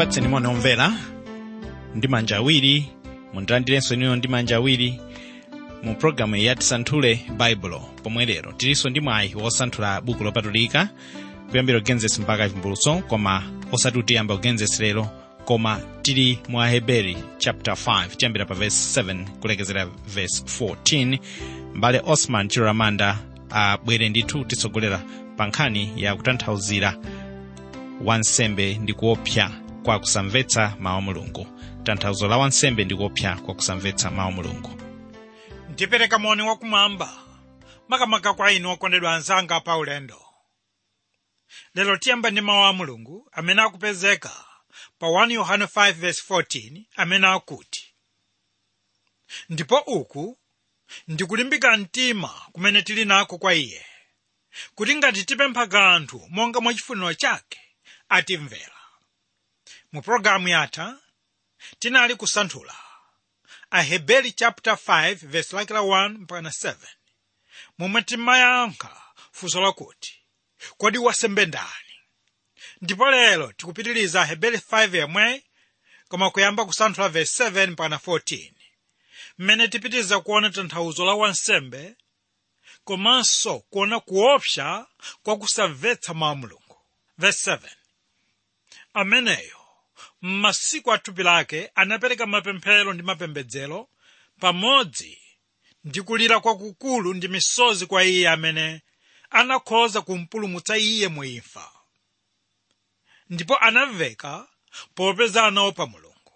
ndikupatseni moni omvera ndi manja awiri mundilandirenso inuyo ndi manja awiri mu pologalamu ya tisanthule baibulo pomwe lero tilinso ndi mwayi wosanthula buku lopatulika kuyambira genesis mpaka chivumbulutso koma osati tiyamba kugenesis lero koma tili mu aheberi chapter 5 tiyambira pa verse 7 kulekezera verse 14 mbale osman chiloramanda abwere ndithu titsogolera pa nkhani ya kutanthauzira wansembe ndi kuopsa kwa kusamvetsa mawu a mulungu tanthauzo la wansembe ndi kuopsa kwa kusamvetsa mawu a mulungu ndipereka moni wakumwamba makamaka kwa inu okondedwa anzanga pa ulendo lero tiyamba ndi mawu a mulungu amene akupezeka pa 1 yohane 5:14 amene akuti ndipo uku ndikulimbika mtima kumene tili nako kwa iye kuti ngati tipempha kanthu monga mwachifuniro chake atimvera mu pologalamu yatha tinali kusanthula aheberi chapter 5 verse lake la 1 mpaka 7 momwe timayankha funso lakuti kodi wansembe ndani ndipo lero tikupitiriza aheberi 5 yemwe koma kuyamba kusanthula verse 7 mpaka 14 mmene tipitiriza kuona tanthauzo la wansembe komanso kuona kuopsa kwa kusamvetsa mawu a mulungu verse 7 ameneyo m'masiku a thupi lake anapereka mapemphero ndi mapembedzero pamodzi ndi kulira kwakukulu ndi misozi kwa iye amene anakhoza kumpulumutsa iye mu imfa ndipo anamveka popeza anaopa mulungu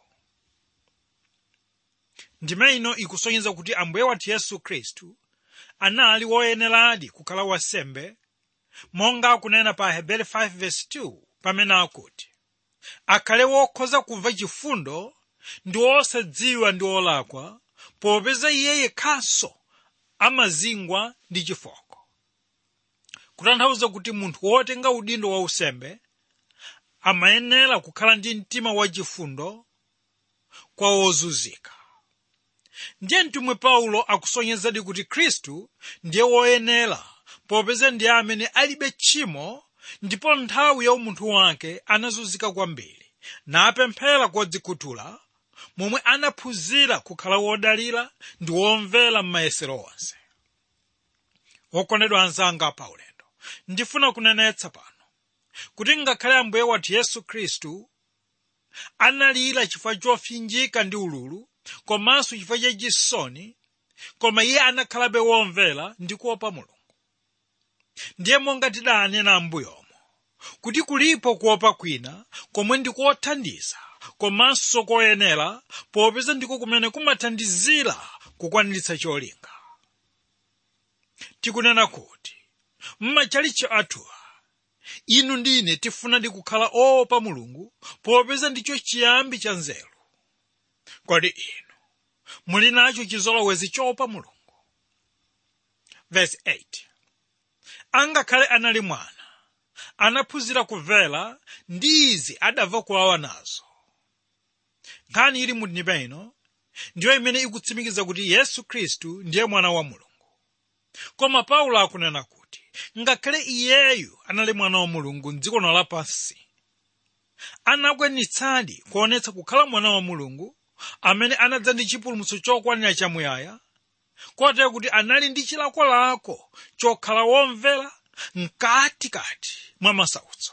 ndime ino ikusonyeza kuti ambuye wathu yesu khristu anali woyeneradi kukhala wansembe monga akunena pa aheberi 5:2 pamene akuti akhale wokhoza kumva chifundo ndi wosadziwa ndi wolakwa popeza iye yekhanso amazingwa ndi chifoko kutanthauza kuti munthu wotenga udindo wa usembe amayenera kukhala ndi mtima wachifundo kwa wozunzika ndiye mtumwi paulo akusonyezadi kuti khristu ndiye woyenera popeza ndiye amene alibe tchimo ndipo nthawi ya umunthu wake anazunzika kwambiri napemphera kodzikhuthula momwe anaphunzira kukhala wodalira ndi womvera m'mayesero onse wokondedwa anzanga pa ulendo ndifuna kunenetsa pano kuti ngakhale ambuye wathu yesu khristu analira chifukwa chofinjika ndi ululu komanso chifukwa chachisoni koma iye anakhalabe womvera ndi kuopa mulungu ndiye monga tidanena ambuyomo kuti kulipo kuopa kwina komwe ndikothandiza komanso koyenera popeza ndiko kumene kumathandizira kukwaniritsa cholinga tikunena kuti mmachalichi athuwa inu ndi ine tifuna ndi kukhala oopa mulungu popeza ndicho chiyambi cha nzeru kodi inu muli nacho chizolowezi choopa mulungu verse 8 angakhale anali mwana anaphunzira kumvera ndi izi adamva kuwawa nazo nkhani ili mu ndime ino ndiyo imene ikutsimikiza kuti yesu khristu ndiye mwana wa mulungu koma paulo akunena kuti ngakhale iyeyu anali mwana wa mulungu mdziko lapansi anakwanitsadi kuonetsa kukhala mwana wa mulungu amene anadza ndi chipulumutso chokwanira chamuyaya kotero kuti anali ndi chilakolako chokhala womvera mkatikati mwa masautso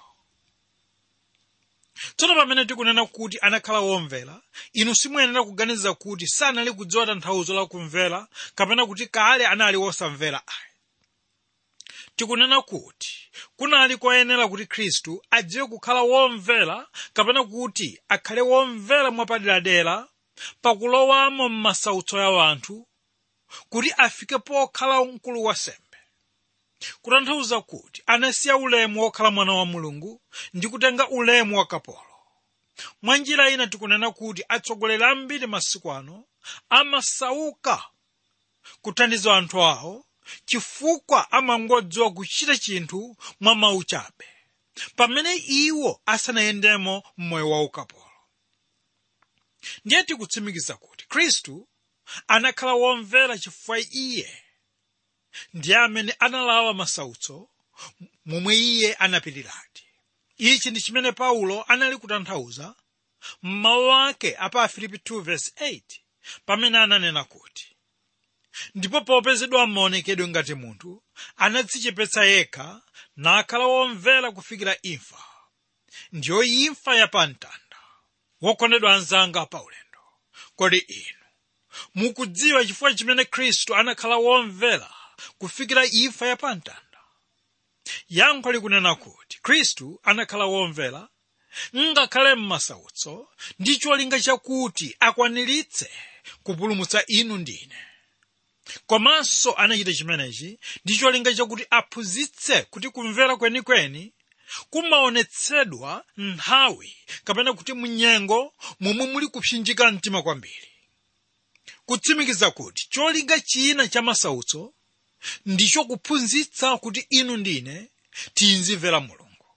tsono pamene tikunena kuti anakhala womvera inu simuyenera kuganiza kuti sanali kudziwa tanthauzo la kumvera kapena kuti kale anali wosamvera ayi tikunena kuti kunali koyenera kuti khristu adziwe kukhala womvera kapena kuti akhale womvera mwapaderadera pakulowamo m'masautso ya wanthu kuti afike pokhala mkulu wa sembe kutanthauza kuti anasiya ulemu wokhala mwana wa mulungu ndi kutenga ulemu wa kapolo mwa njira ina tikunena kuti atsogoleri ambiri masiku ano amasauka kuthandiza anthu awo chifukwa amangodziwa kuchita chinthu mwa mawu chabe pamene iwo asanayendemo mmoyo wa ukapolo ndiye tikutsimikiza kuti khristu anakhala womvera chifukwa iye ndiye amene analawa masautso momwe iye anapitiradi ichi ndi chimene paulo anali kutanthauza m'mawu ake apa afilipi 2:8 pamene ananena kuti ndipo popezedwa m'maonekedwe ngati munthu anadzichepetsa yekha nakhala womvera kufikira imfa ndiyo imfa yapamtanda wokondedwa anzanga paulendo kodi inu mukudziwa chifukwa chimene khristu anakhala womvera kufikira imfa yapamtanda yankho likunena kuti khristu anakhala womvera ngakhale m'masautso ndi cholinga chakuti akwaniritse kupulumutsa inu ndine komanso anachita chimenechi ndi cholinga chakuti aphunzitse kuti kumvera kwenikweni kumaonetsedwa nthawi kapena kuti munyengo momwe muli kupsinjika mtima kwambiri kutsimikiza kuti cholinga china cha masautso ndicho kuphunzitsa kuti inu ndine tizimvera mulungu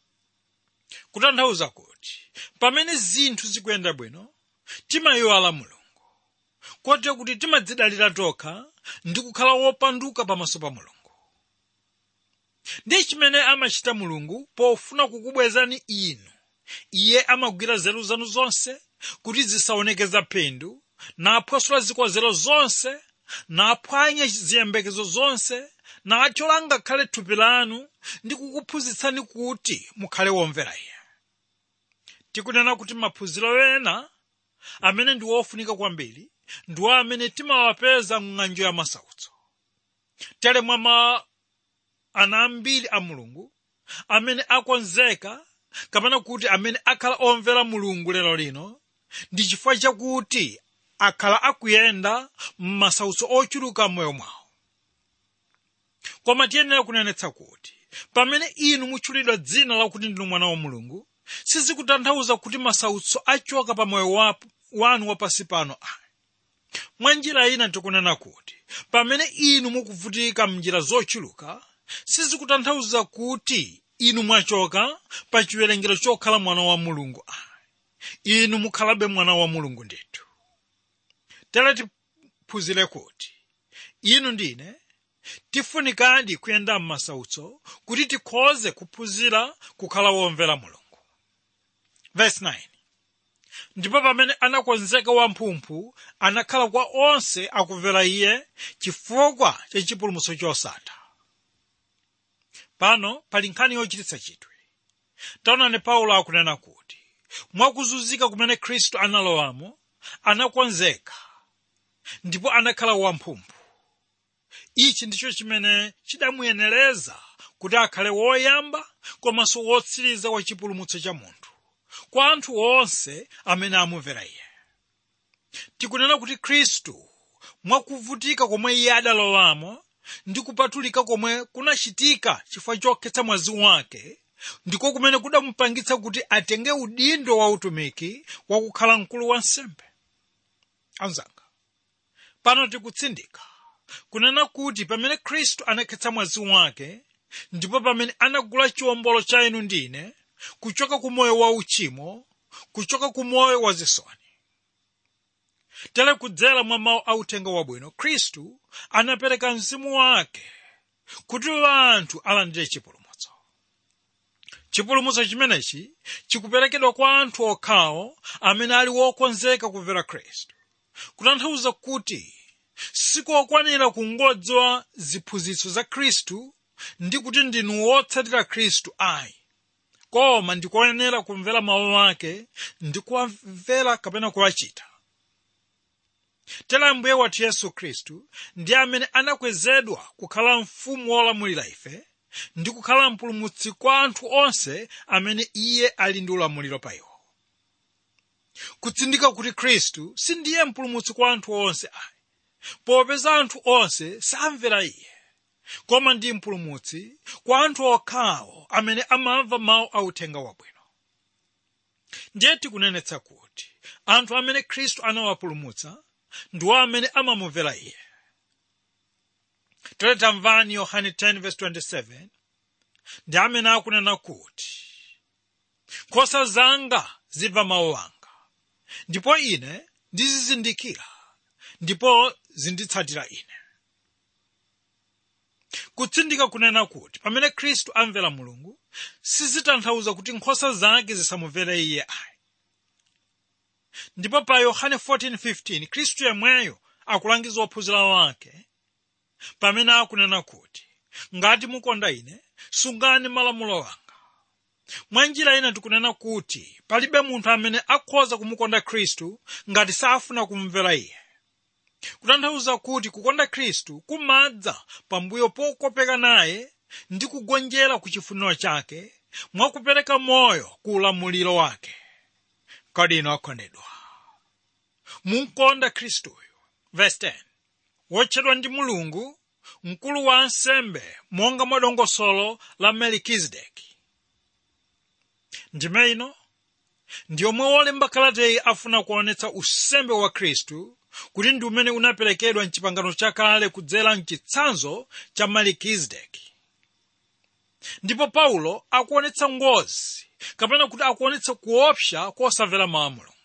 kutanthauza kuti pamene zinthu zikuyenda bwino timayiwala mulungu kotero kuti timadzidalira tokha ndi kukhala wopanduka pamaso pa mulungu ndi chimene amachita mulungu pofuna kukubwezani inu iye amagwira nzeru zanu zonse kuti zisaonekeza phindu naphwasula zikonzero zonse naphwanya ziyembekezo zonse nachola ngakhale thupi lanu ndi kukuphunzitsani kuti mukhale womvera iye tikunena kuti maphunziro ena amene ndi wofunika kwambiri ndiwo amene timawapeza m'ng'anjo ya masautso tere mwa ana ambiri a mulungu amene akonzeka kapena kuti amene akhala omvera mulungu lero lino ndi chifukwa chakuti akhala akuyenda m'masautso ochuluka m'moyo mwawo koma tiyenera kunenetsa kuti pamene inu mutchulidwa dzina lakuti ndinu mwana wa mulungu sizikutanthauza kuti masautso achoka pa moyo wanu wapansi pano ayi mwa njira ina tikunena kuti pamene inu mukuvutika m'njira zochuluka sizikutanthauza kuti inu mwachoka pa chiwerengero chokhala mwana wa mulungu ayi inu mukhalabe mwana wa mulungu ndithu tere tiphunzire kuti inu ndine tifunikadi kuyenda m'masautso kuti tikhoze kuphunzira kukhala womvera mulungu Verse 9 ndipo pamene anakonzeka wamphumphu anakhala kwa onse akumvera iye chifukwa cha chipulumutso chosatha pano pali nkhani yochititsa chidwi taonani paulo akunena kuti mwakuzunzika kumene khristu analowamo anakonzeka ndipo anakhala wamphumphu ichi ndicho chimene chidamuyenereza kuti akhale woyamba komanso wotsiriza wa chipulumutso cha munthu kwa anthu onse amene amumvera iye tikunena kuti khristu mwakuvutika komwe iye adalowamo ndi kupatulika komwe kunachitika chifukwa chokhetsa mwazi wake ndiko kumene kudamupangitsa kuti atenge udindo wa utumiki wakukhala mkulu wa nsembe anzanga pano tikutsindika kunena kuti pamene khristu anakhetsa mwazi wake ndipo pamene anagula chiwombolo cha inu ndine kuchoka ku moyo wa uchimo kuchoka ku moyo wa zisoni tere kudzera mwa mawu authenga wabwino khristu anapereka mzimu wake kuti anthu alandire chipulumutso chipulumutso chimenechi chikuperekedwa kwa anthu okhawo amene ali wokonzeka kumvera khristu kutanthauza kuti sikokwanira kungodziwa ziphunzitso za khristu ndi kuti ndinu wotsatira khristu ayi koma ndikoyenera kumvera mawu ake ndi kuwamvera kapena kuwachita tera mbuye wathu yesu khristu ndi amene anakwezedwa kukhala mfumu wolamulira ife ndi kukhala mpulumutsi kwa anthu onse amene iye ali ndi ulamuliro pa iwo kutsindika kuti khristu sindiye mpulumutsi kwa anthu onse ayi popeza anthu onse samvera iye koma ndi mpulumutsi kwa anthu okhawo amene amamva mawu authenga wabwino ndiye tikunenetsa kuti anthu amene khristu anawapulumutsa ndiwo amene amamumvera iye tere tamvani yohane 10:27 ndi amene akunena kuti nkhosa zanga zimva mawu anga ndipo ine ndizizindikira ndipo zinditsatira ine kutsindika kunena kuti pamene khristu amvera mulungu sizitanthauza kuti nkhosa zake zisamumvere iye ayi ndipo pa yohane 14:15 khristu yemweyo akulangiza ophunzira wake pamene akunena kuti ngati mukonda ine sungani malamulo anga mwa njira ina tikunena kuti palibe munthu amene akhoza kumukonda khristu ngati safuna kumvera iye kutanthauza kuti kukonda khristu kumadza pambuyo pokopeka naye ndi kugonjera ku chifuniro chake mwakupereka moyo ku ulamuliro wake kodi inu akondedwa munkonda khristuyo verse 10 wotchedwa ndi mulungu mkulu wa ansembe monga mwa dongosolo la melikizedeki ndime ino ndi yomwe wolemba kalateyi afuna kuonetsa usembe wa khristu kuti ndi umene unaperekedwa mchipangano chakale kudzera mchitsanzo cha melikizedeki ndipo paulo akuonetsa ngozi kapena kuti akuonetsa kuopsa kosamvera mawu a mulungu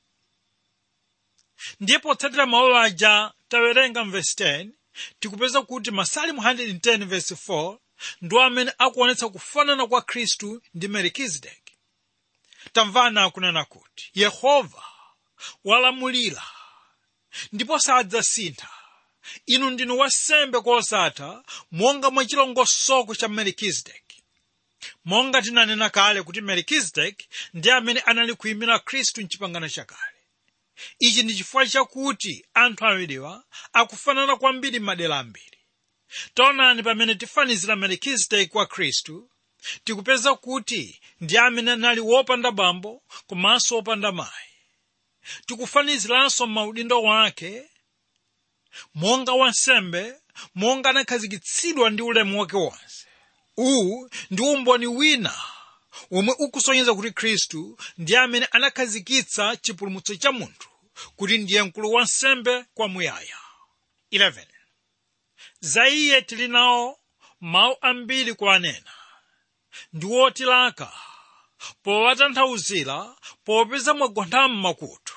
ndiye potsatira mawu aja tawerenga mvesi 10 tikupeza kuti masalimu 110 vesi 4 ndo amene akuonetsa kufanana kwa khristu ndi melikizedeki tamvana akunena kuti yehova walamulira ndipo sadzasintha inu ndinu wasembe kosatha monga mwa chilongosoko cha melikizedeki monga tinanena kale kuti melikizedeki ndi amene anali kuyimira khristu mchipangano chakale ichi ndi chifukwa chakuti anthu awiriwa akufanana kwambiri madera ambiri taonani pamene tifanizira melikizedeki kwa khristu tikupeza kuti ndi amene anali wopanda bambo komanso wopanda mayi tikufaniziranso maudindo wake monga wansembe monga anakhazikitsidwa ndi ulemu wake wonse uwu ndi umboni wina omwe ukusonyeza kuti khristu ndi amene anakhazikitsa chipulumutso cha munthu kuti ndiye mkulu wa nsembe kwamuyaya 11 za iye tili nawo mawu ambiri kuwanena ndi wotilaka powatanthauzira popeza mwagontha m'makutu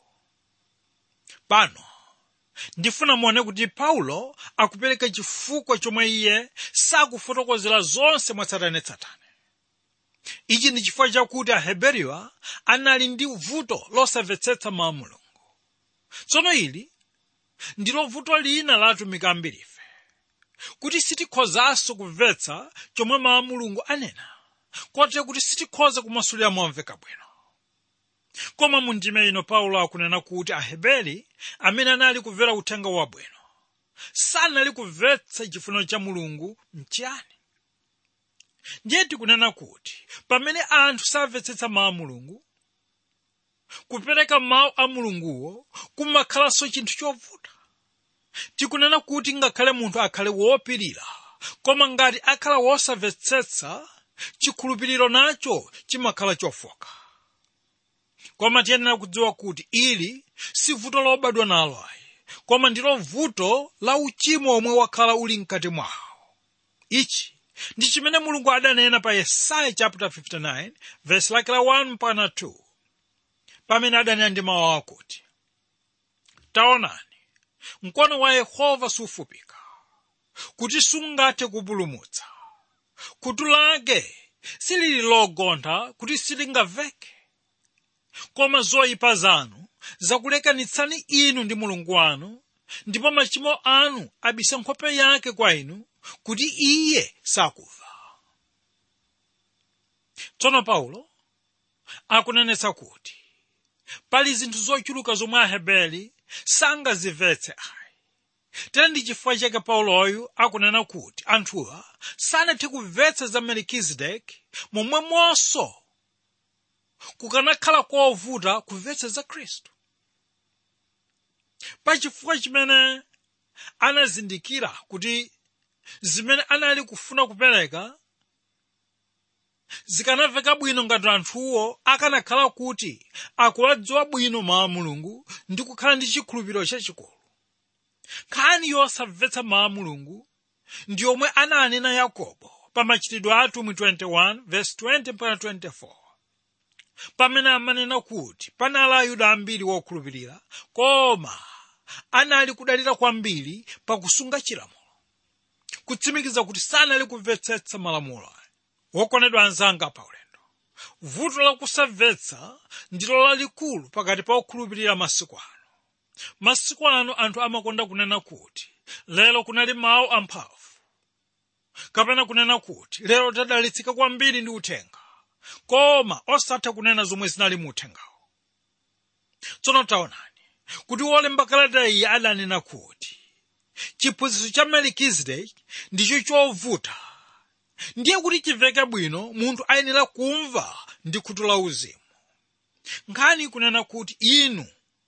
pano ndifuna muone kuti paulo akupereka chifukwa chomwe iye sakufotokozera zonse mwatsatanetsatane ichi ndi chifukwa chakuti aheberiwa anali ndi vuto losamvetsetsa mawu a mulungu tsono ili ndilo vuto lina la atumiki ambirife kuti sitikhozanso kumvetsa chomwe mawu a mulungu anena kotero kuti sitikhoza kumasulira momveka bwino koma mu ndime ino paulo akunena kuti aheberi amene anali kumvera uthenga wabwino sanali kumvetsa chifuniro cha mulungu mchiyani ndiye tikunena kuti pamene anthu samvetsetsa mawu a mulungu kupereka mawu a mulunguwo kumakhalanso chinthu chovuta tikunena kuti ngakhale munthu akhale wopirira koma ngati akhala wosamvetsetsa chikhulupiriro nacho chimakhala chofoka koma tiyenera kudziwa kuti ili si vuto lobadwa nalo ayi koma ndilo vuto la uchimo omwe wakhala uli mkati mwawo ichi ndi chimene mulungu adanena pa yesaya chapter 59 verse lake la 1 mpaka 2 pamene adanena ndi mawu akuti taonani mkono wa yehova sufupika kuti sungathe kupulumutsa khutu lake silili logontha kuti silingamveke koma zoyipa zanu zakulekanitsani inu ndi mulungu wanu ndipo machimo anu abisa nkhope yake kwa inu kuti iye sakumva tsono paulo akunenetsa kuti pali zinthu zochuluka zomwe aheberi sangazimvetse ayi tere ndi chifukwa chake pauloyu akunena kuti anthuwa sanathe kumvetsa za melikizedeki momwemonso kukanakhala kovuta kumvetsa za khristu pachifukwa chimene anazindikira kuti zimene anali kufuna kupereka zikanamveka bwino ngati anthuwo akanakhala kuti akuwadziwa bwino mawu a mulungu ndi kukhala ndi chikhulupiriro chachikulu nkhani yosamvetsa mawu a mulungu ndi yomwe ananena yakobo pa machitidwe a atumwi 21 verse 20 mpaka 24 pamene amanena kuti panali ayuda ambiri wokhulupirira koma anali kudalira kwambiri pakusunga chilamulo kutsimikiza kuti sanali kumvetsetsa malamulo wokondedwa anzanga paulendo vuto lakusamvetsa ndilo lalikulu pakati pa okhulupirira masiku ano masiku ano anthu amakonda kunena kuti lero kunali mawu amphamvu kapena kunena kuti lero tadalitsika kwambiri ndi uthenga koma osatha kunena zomwe zinali mu uthengawo tsono taonani kuti wolemba kalata iyi adanena kuti chiphunzitso cha melikizedeki ndicho chovuta ndiye kuti chimveke bwino munthu ayenera kumva ndi khutu la uzimu nkhani kunena kuti inu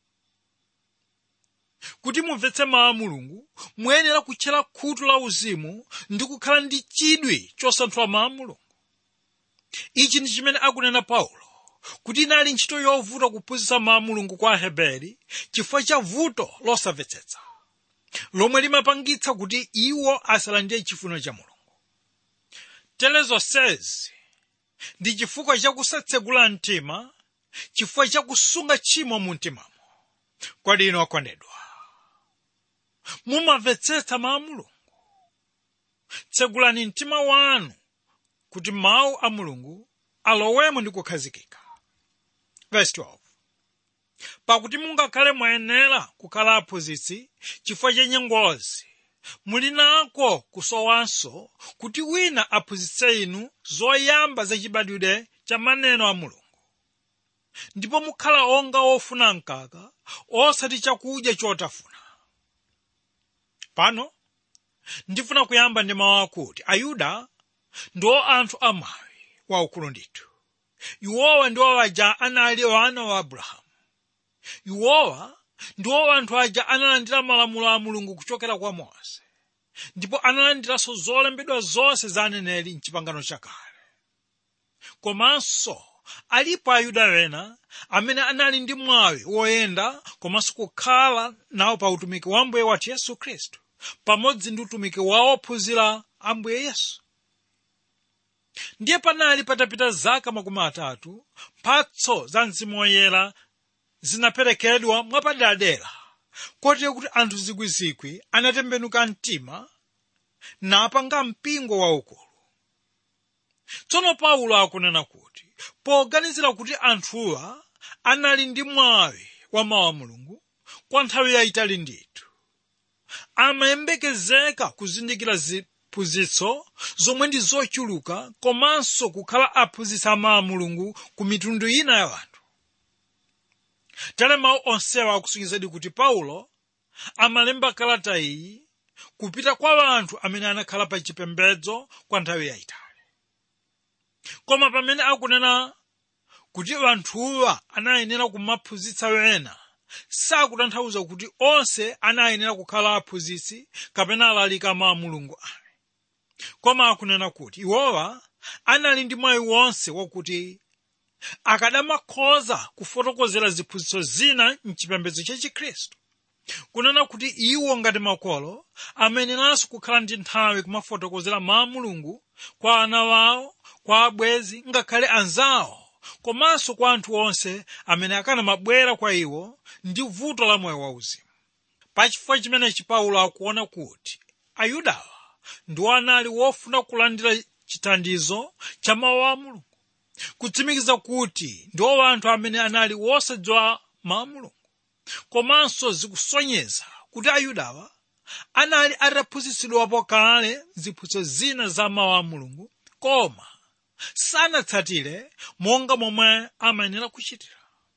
kuti mumvetse mawu a mulungu muyenera kutchera khutu la uzimu ndi kukhala ndi chidwi chosanthula mawu a mulungu ichi ndi chimene akunena paulo kuti inali ntchito yovuta kuphunzitsa mawu a mulungu kwa aheberi chifukwa cha vuto losamvetsetsa lomwe limapangitsa kuti iwo asalandire chifuniro cha mulungu tere zonsezi ndi chifukwa cha kusatsegula mtima chifukwa cha kusunga tchimo mu mtimamo kodi inu okondedwa mumamvetsetsa mawu a mulungu tsegulani mtima wanu kuti mawu a mulungu alowemo ndi kukhazikika verse 12 pakuti mungakhale mwayenera kukhala aphunzitsi chifukwa cha nyengozi muli nako kusowanso kuti wina aphunzitse inu zoyamba zachibadwire cha maneno a mulungu ndipo mukhala onga ofuna mkaka osati chakudya chotafuna pano ndifuna kuyamba ndi mawu akuti ayuda ndiwo anthu amwawi waukulu ndithu iwowa ndiwo aja anali wana wa abrahamu iwowa ndiwo anthu aja analandira malamulo a mulungu kuchokera kwa mose ndipo analandiranso zolembedwa zonse za aneneri mchipangano chakale komanso alipo ayuda ena amene anali ndi mwawi woyenda komanso kukhala nawo pa utumiki wa mbuye wathu yesu khristu pamodzi ndi utumiki wa ophunzira a mbuye yesu ndiye panali patapita zaka makumi atatu mphatso za mzimu woyera zinaperekedwa mwapaderadera kotero kuti anthu zikwizikwi anatembenuka mtima napanga mpingo waukulu tsono paulo akunena kuti poganizira kuti anthuwa anali ndi mwawi wa mawu a mulungu kwa nthawi yayitali ndithu amayembekezeka kuzindikira ziphunzitso zomwe ndi zochuluka komanso kukhala aphunzitsi a mawu a mulungu ku mitundu ina ya anthu tere mawu onsewa akusungizadi kuti paulo amalemba kalata iyi kupita kwa anthu amene anakhala pa chipembedzo kwa nthawi yayitali koma pamene akunena kuti anthuwa anayenera kumaphunzitsa ena sakutanthauza kuti onse anayenera kukhala aphunzitsi kapena alalika mawu a mulungu ayi koma akunena kuti iwowa anali ndi mwayi wonse wakuti akadamakhoza kufotokozera ziphunzitso zina mchipembedzo cha chikhristu kunena kuti iwo ngati makolo ameneranso kukhala ndi nthawi kumafotokozera mawu a mulungu kwa ana wawo kwa abwezi ngakhale anzawo komanso kwa anthu onse amene akanamabwera kwa iwo ndi vuto la moyo wauzimu pachifukwa chimenechi paulo akuona kuti ayudawa ndiwo anali wofuna kulandira chithandizo cha mawu a mulungu kutsimikiza kuti ndiwo anthu amene anali wosadziwa mawu a mulungu komanso zikusonyeza kuti ayudawa anali ataphunzitsidwapo kale ziphunzitso zina za mawu a mulungu koma sanatsatire monga momwe amayenera kuchitira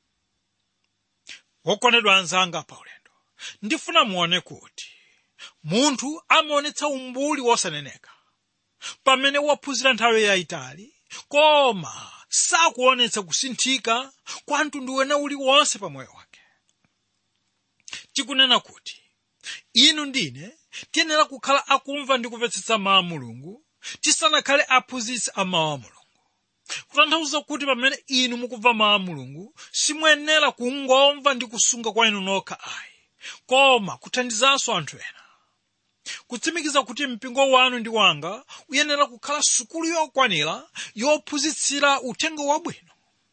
wokondedwa anzanga pa ulendo ndifuna muone kuti munthu amaonetsa umbuli wosaneneka pamene waphunzira nthawi yayitali koma sakuonetsa kusinthika kwa mtundu wena uliwonse pa moyo wake tikunena kuti inu ndine tiyenera kukhala akumva ndi kumvetsetsa mawu a mulungu tisanakhale aphunzitsi a mawu a mulungu kutanthauza kuti pamene inu mukumva mawu a mulungu simuyenera kungomva ndi kusunga kwa inu nokha ayi koma kuthandizanso anthu ena kutsimikiza kuti mpingo wanu ndi wanga uyenera kukhala sukulu yokwanira yophunzitsira uthenga wabwino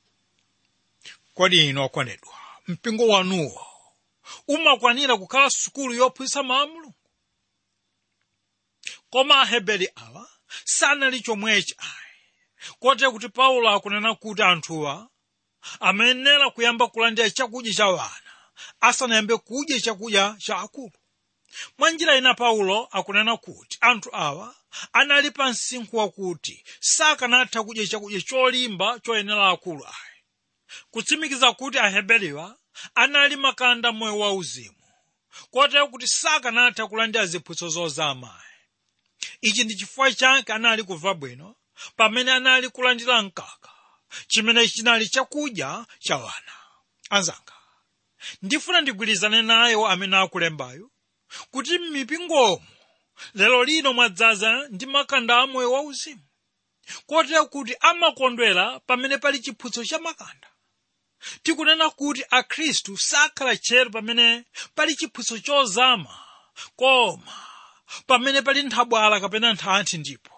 kodi inu okondedwa mpingo wanuwo umakwanira kukhala sukulu yophunzitsa mawu a mulungu koma aheberi awa sanali chomwechi ayi kotero kuti paulo akunena kuti anthuwa amayenera kuyamba kulandira chakudya cha wana asanayambe kudya chakudya cha akulu mwa njira ina paulo akunena kuti anthu awa anali pa msinkhu wakuti sakanatha kudya chakudya cholimba choyenera akulu ayi kutsimikiza kuti aheberiwa anali makanda moyo wauzimu kotero kuti sakanatha kulandira ziphunzitso zozama ichi ndi chifukwa chake anali kumva bwino pamene anali kulandira mkaka chimene chinali chakudya cha wana anzanga ndifuna ndigwirizane nayo amene akulembayo kuti m'mipingomo lero lino mwadzaza ndi makanda a moyo wauzimu kotero kuti amakondwera pamene pali chiphunzitso cha makanda tikunena kuti akhristu sakhala tcheru pamene pali chiphunzitso chozama koma pamene pali nthabwala kapena nthanthi ndipo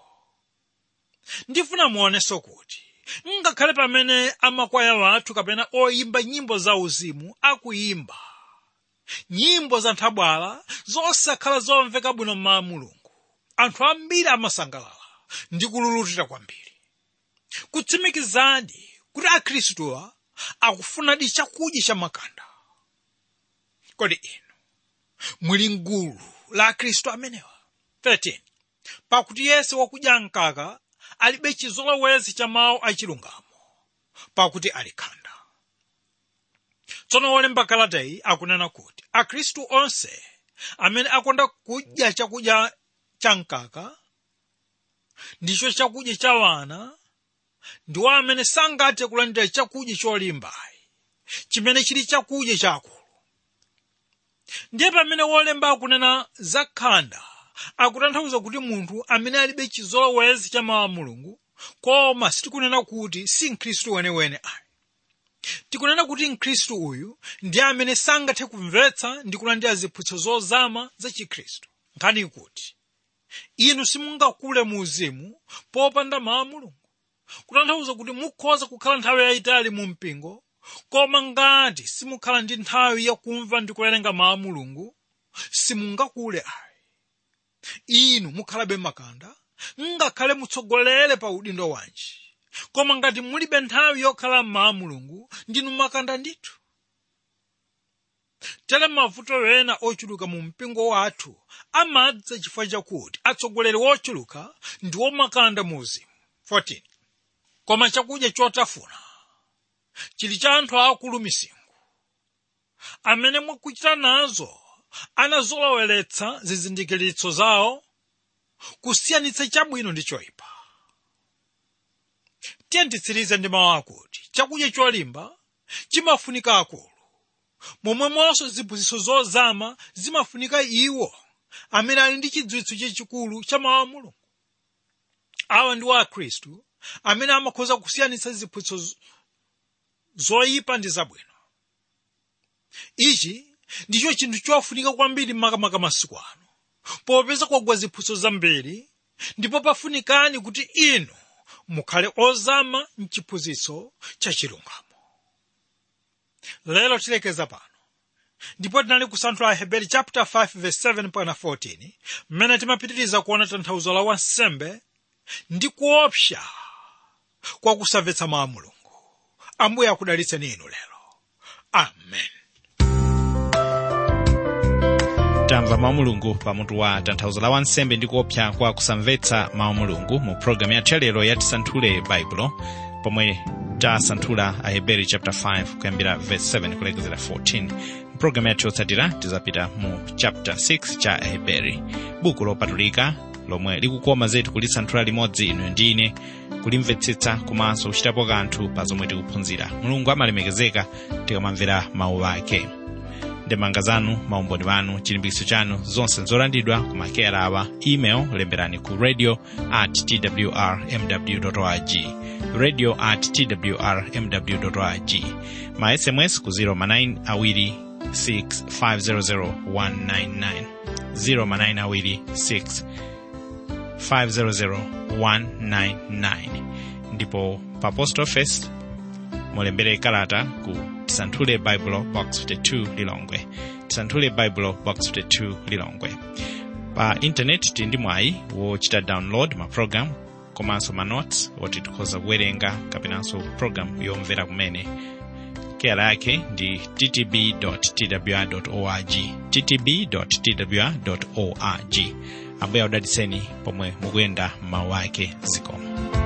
ndifuna muonenso kuti ngakhale pamene amakwaya wathu kapena oyimba nyimbo za uzimu akuyimba nyimbo za nthabwala zosakhala zomveka bwino mwa mulungu anthu ambiri amasangalala ndi kululutira kwambiri kutsimikizadi kuti akhristuwa akufunadi chakudya cha makanda kodi inu muli mgulu la akhristu amenewa 13 pakuti yense wakudya mkaka alibe chizolowezi cha mawu achilungamo pakuti ali khanda tsono wolemba kalatayi akunena kuti akhristu onse amene akonda kudya chakudya cha mkaka ndicho chakudya cha wana ndiwo amene sangathe kulandira chakudya cholimbayi chimene chili chakudya chakulu ndiye pamene wolemba akunena za khanda akutanthauza kuti munthu amene alibe chizolowezi cha mawu a mulungu koma sitikunena kuti si mkhristu wenewene ayi tikunena kuti mkhristu uyu ndiye amene sangathe kumvetsa ndi kulandira ziphunzitso zozama za chikhristu nkhani ikuti inu simungakule mu uzimu popanda mawu a mulungu kutanthauza kuti mukhoza kukhala nthawi yayitali mu mpingo koma ngati simukhala ndi nthawi yakumva ndi kuwerenga mawu a mulungu simungakule ayi inu mukhalabe makanda ngakhale mutsogolere pa udindo wanji koma ngati mulibe nthawi yokhala m'mawu a mulungu ndinu makanda ndithu tere mavuto ena ochuluka mu mpingo wathu amadza chifukwa chakuti atsogoleri wochuluka ndi womakanda mu uzimu 14 koma chakudya chotafuna chili cha anthu akulu misingo amene mwakuchita nazo anazoloweretsa zizindikiritso zawo kusiyanitsa chabwino ndi choyipa tiye nditsirize ndi mawu akuti chakudya cholimba chimafunika akulu momwemonso ziphunzitso zozama zimafunika iwo amene ali ndi chidziwitso chachikulu cha mawu a mulungu awa ndiwo akhristu amene amakhoza kusiyanitsa ziphunzitso zoyipa ndi zabwino ichi ndicho chinthu chofunika kwambiri makamaka masiku ano popeza kwagwa ziphunzitso zambiri ndipo pafunikani kuti inu mukhale ozama mchiphunzitso cha chilungamo lero tilekeza pano ndipo tinali kusanthula aheberi chapter 5 verse 7 mpaka 14 mmene timapitiriza kuona tanthauzo la wansembe ndi kuopsa kwa kusamvetsa mawu a mulungu ambuye akudalitseni inu lero amen tamva mawu mulungu pamutu wa tanthauzo la wansembe ndi kuopsa kwa kusamvetsa mawu mulungu mu programu yathu yalero ya tisanthule baibulo pomwe tasanthula aheberi chapter 5 kuyambira verse 7 kulekezera 14 mpulogalamu yathu yotsatira tizapita mu chapter 6 cha aheberi buku lopatulika lomwe likukoma zetu kulisanthula limodzi inu ndi ine kulimvetsetsa komanso kuchitapo kanthu pa zomwe tikuphunzira mulungu amalemekezeka tikamamvera mawu ake ndemanga zanu maumboni wanu chilimbikitso chanu zonse nzolandidwa ku makera awa email lemberani ku radio at twr mw org radio at twr mw org ma sms ku 09 awiri 6 500 199 09 awiri 6 500 ndipo pa post office mulembere kalata ku tisanthule bible box 52 lilongwe tisanthule bible box 52 lilongwe pa intaneti tili ndi mwayi wochita download ma program komanso manotes oti tikhoza kuwerenga kapenanso program yomvera kumene keyala yake ndi ttb twr org ttb twr org ambuye audalitseni pomwe mukuyenda m'mawu ake zikomo